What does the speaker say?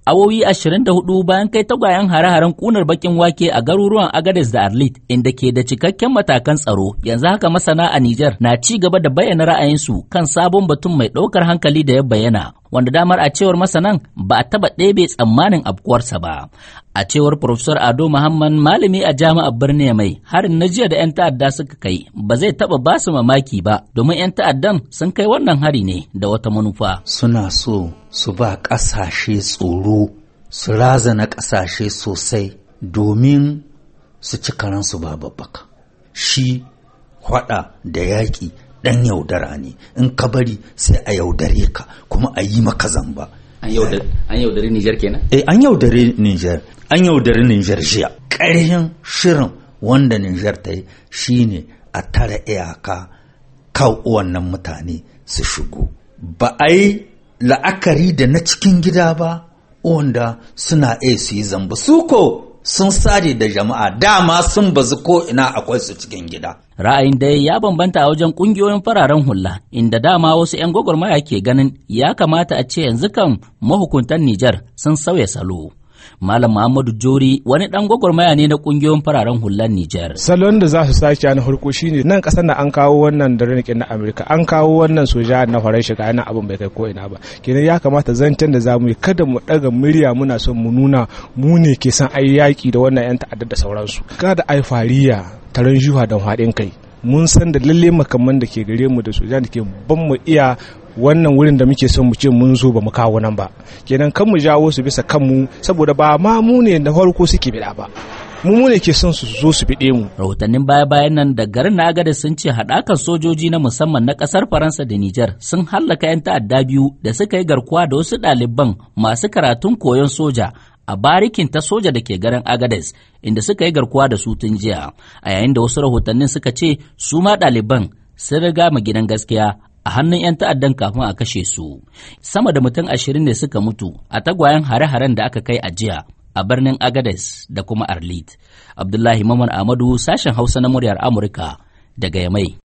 Awowi 24 bayan kai tagwayen hare-haren kunar bakin wake a garuruwan Agadez da Arlit inda ke da cikakken matakan tsaro yanzu haka masana a Nijar na ci gaba da bayyana ra'ayinsu kan sabon batun mai ɗaukar hankali da ya bayyana wanda damar a cewar masanan ba a taɓa ɗebe tsammanin afkuwarsa ba. A cewar Profesor Ado Muhammad malami a jami'ar birnin mai harin na jiya da 'yan ta'adda suka kai ba zai taɓa ba su mamaki ba domin 'yan ta'addan sun kai wannan hari ne da wata manufa. Suna so su ba ƙasashe tsoro su razana ƙasashe sosai domin su ci karansu ba babbaka. Shi hwada da yaƙi ɗan yaudara ne in ka bari sai a yaudare ka kuma a yi maka zamba. An yaudari Nijar kenan? Eh an yaudare Nijar, an yaudari Nijar jiya. Ƙarshen shirin wanda Nijar ta yi shine a tara iyaka kan wannan mutane su shigo. Ba a yi la'akari da na cikin gida ba wanda suna iya su yi zamba. Su ko sun sare da jama'a dama sun bazu ko ina akwai su cikin gida. Ra'ayin dai ya bambanta a wajen kungiyoyin fararen hula inda dama wasu 'yan gwagwarmaya ke ganin ya kamata a ce yanzu kan mahukuntan Nijar sun sauya salo. Malam Muhammadu Jori wani dan gwagwarmaya ne na kungiyoyin fararen hular Nijar. Salon da za su sake na farko shine nan kasar da an kawo wannan da na Amerika an kawo wannan soja na farar shiga yana abin bai kai ko ina ba. Kenan ya kamata zancen da za mu yi kada mu daga murya muna son mu nuna mu ne ke son ayi yaki da wannan yan ta'adda da sauransu. Kada ai fariya taron juha da haɗin kai. Mun san da lalle makamman da ke gare mu da soja da ke ban mu iya wannan wurin da muke son mu ce mun zo ba mu kawo nan ba kenan kan mu jawo su bisa kanmu saboda ba ma mu ne da farko suke bida ba mu mu ne ke son su zo su bide mu rahotannin baya bayan nan da garin Nagada sun ce haɗakan sojoji na musamman na ƙasar Faransa da Nijar sun hallaka 'yan ta'adda biyu da suka yi garkuwa da wasu ɗaliban masu karatun koyon soja a barikin ta soja da ke garin Agades inda suka yi garkuwa da su tun jiya a yayin da wasu rahotannin suka ce su ma ɗaliban sun riga mu gidan gaskiya a hannun 'yan ta'addan kafin a kashe su. Sama da mutum ashirin ne suka mutu a tagwayen hare-haren da aka kai a jiya a birnin Agades da kuma Arlit. Abdullahi Maman Ahmadu sashen Hausa na muryar Amurka daga Yamai.